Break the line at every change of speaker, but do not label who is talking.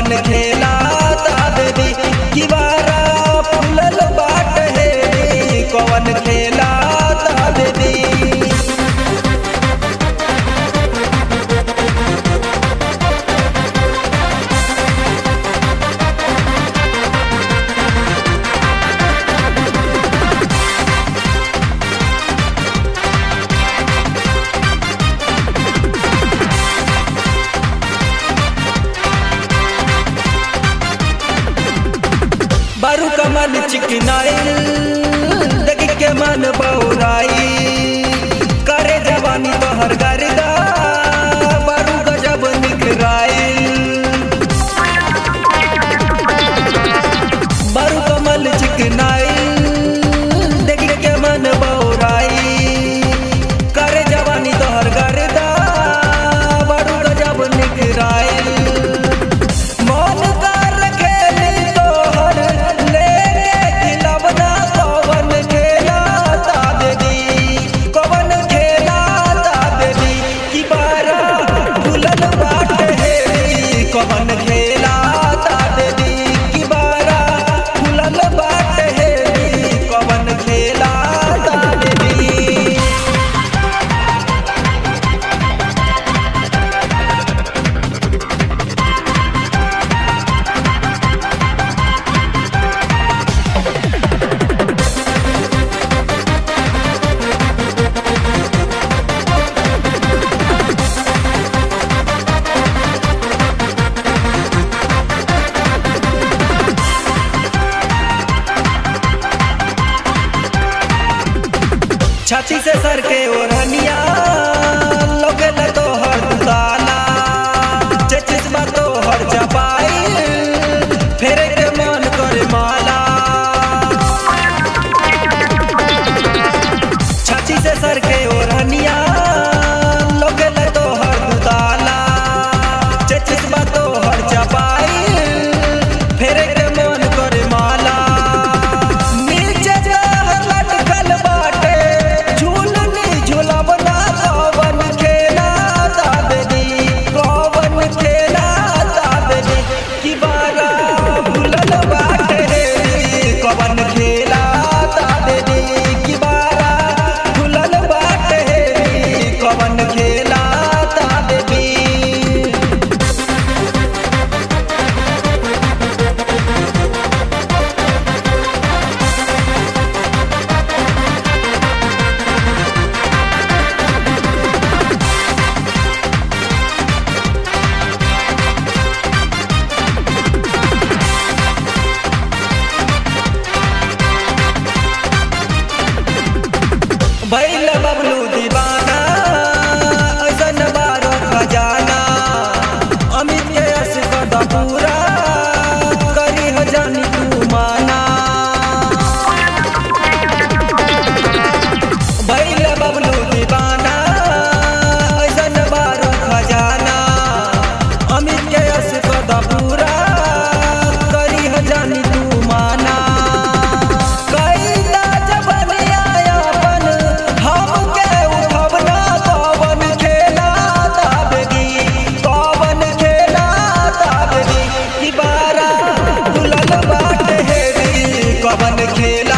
कवन खेला देवी किवारा फूलल बाट हे कवन खेला देवी बारू कमल चिकनाइल देख के मन बौराई करे जवानी तोहर गर्दा बारू गजब निकराइल बारू कमल चिकनाइल देख के मन बौराई करे जवानी तोहर गर्दा बारू गजब निकराइल मन कर खेली तोहर लेके खिलवना कवन खेला ता देवी कवन खेला ता देवी की बारा भूलल बाट हेरी कवन खेला ता देवी की बारा भूलल बाट हेरी कवन खेला ता देवी छाती से सर के ओढ़निया लोगे न तो हर ताला चचिस बा तो हर चपाई फेरे के मन करे माला छाती से सर के ओढ़निया लोगे न तो हर ताला चचिस बा तो हर चपाई फेरे के मन करे माला नीचे जह लटकल बाटे झूलनी झूलवना कवन खेला दादनी कवन खेला दादनी की बारा भूलल बाटे रे कवन खेला दादनी की बारा भूलल बाटे रे कवन खेला दादनी भैल बबलू दीवाना ऐसन बारो खजाना अमित के यश कदा पूरा करी हो जानी तू माना भैल बबलू दीवाना ऐसन बारो खजाना अमित के यश कदा पूरा करी हो जानी तू माना कैला जबनिया अपन हमके उठवना कवन खेला दाबगी कवन खेला दाबगी की बारा दुल्हन बाट हेरी कवन खेला